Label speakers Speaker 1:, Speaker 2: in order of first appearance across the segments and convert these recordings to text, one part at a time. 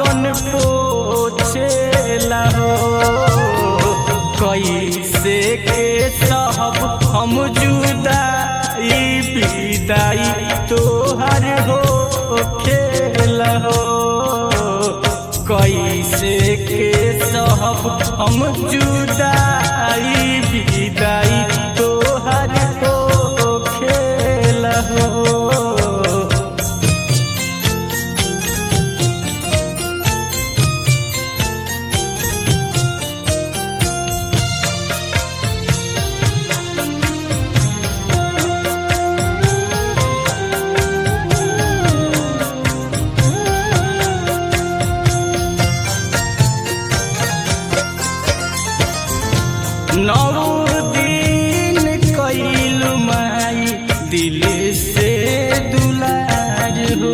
Speaker 1: आपन पोछेला हो कैसे के सब हम जुदाई विदाई तोहर हो खेला हो कैसे के सब हम जुदाई विदाई तोहर हो खेला हो नौ दिन कैल माई दिल से दुलार हो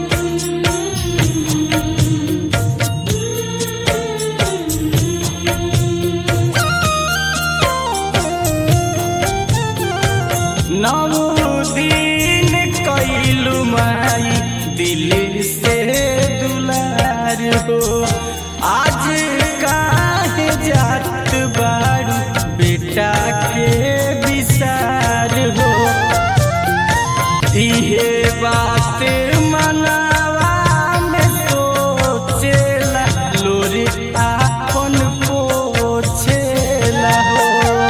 Speaker 1: नौ दिन कैल माई दिल से दुलार हो आज काहे जात बारू बेटा के विसार हो इहे बात मनावा में सोचेला लोरी आपन पोछेला हो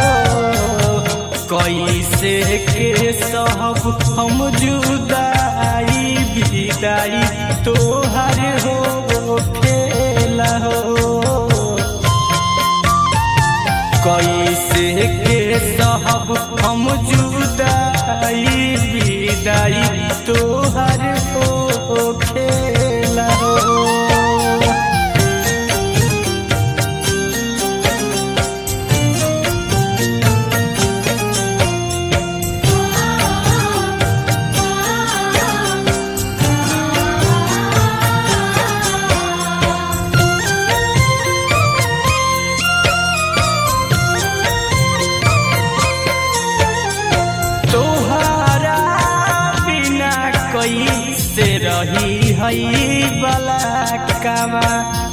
Speaker 1: कैसे के सब हम जुदाई विदाई तोहर हो खेला हो कैसे के सब हम जुदाई विदाई तोहर हो खेला हो तोहरा बिना कैसे रही हई बला कामा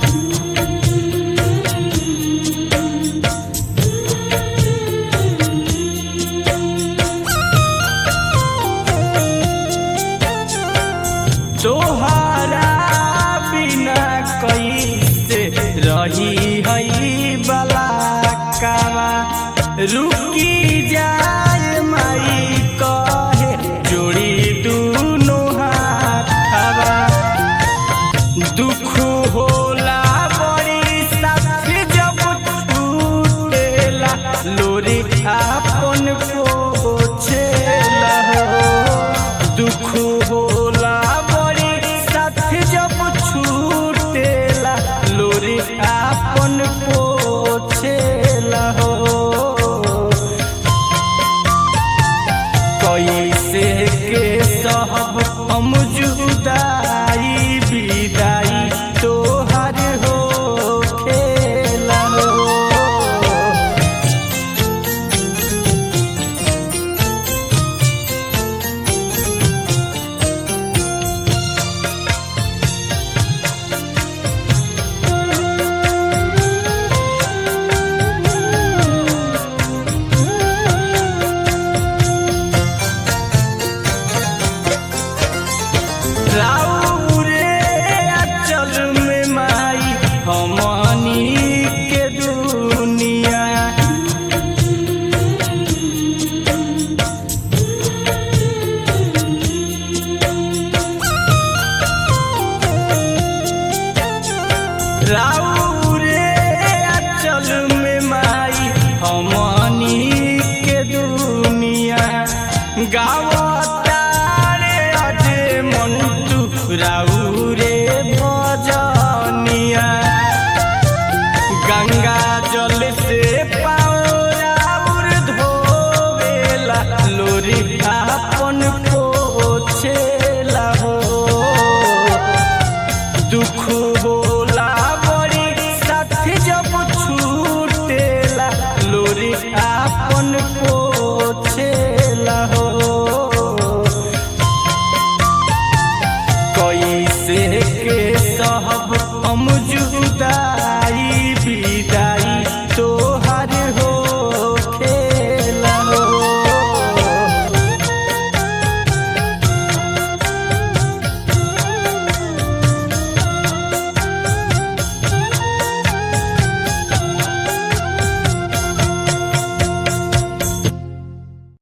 Speaker 1: तोहरा बिना कैसे रही हई बला कामा रुकी जाए माई कहे जोड़ी दूनो हाथवा दुख होला बड़ी साथ जब छूटेला लोरी आपन पोछेला हो दुख होला बड़ी साथ जब छूटेला लोरी आपन पोछेला हो कैसे के सब हम जुदाई विदाई तोहर हो खेला हो राउरे अचल में माई हमनी के दुनिया राउरे अचल में माई हमनी के दुनिया गावतारे अजे मंटू राउरे भजनिया गंगा जल से पाउर धोवेला लोरी आपन पोछेला हो दुख होला बड़ी साथ जब छूटेला लोरी आपन पोछेला हो कैसे के सब हम जुद